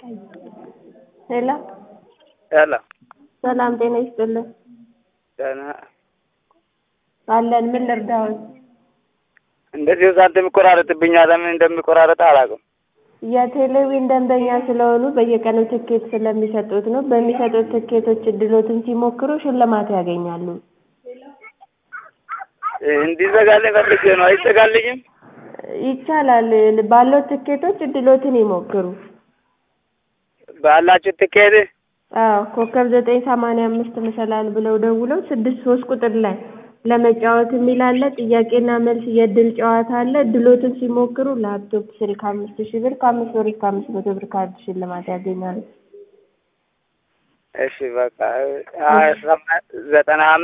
ሄሎ ሄሎ ሰላም ጤና ይስጥልን። ደህና አለን። ምን ልርዳዎት? እንደዚሁ ሳንቲም ይቆራረጥብኛል። ለምን እንደሚቆራረጥ አላውቅም። የቴሌቪዥን ደንበኛ ስለሆኑ በየቀኑ ትኬት ስለሚሰጡት ነው። በሚሰጡት ትኬቶች እድሎትን ሲሞክሩ ሽልማት ያገኛሉ። እንዲዘጋልኝ ፈልጌ ነው። አይዘጋልኝም? ይቻላል። ባለው ትኬቶች እድሎትን ይሞክሩ። ባላችሁ ትኬት አዎ ኮከብ ዘጠኝ ሰማንያ አምስት መሰላል ብለው ደውለው ስድስት ሶስት ቁጥር ላይ ለመጫወት የሚል አለ። ጥያቄና መልስ የእድል ጨዋታ አለ። እድሎትን ሲሞክሩ ላፕቶፕ፣ ስልክ አምስት ሺህ ብር ከአምስት ብር እስከ አምስት መቶ ብር ካርድ ሽልማት ያገኛሉ። እሺ በቃ ዘጠና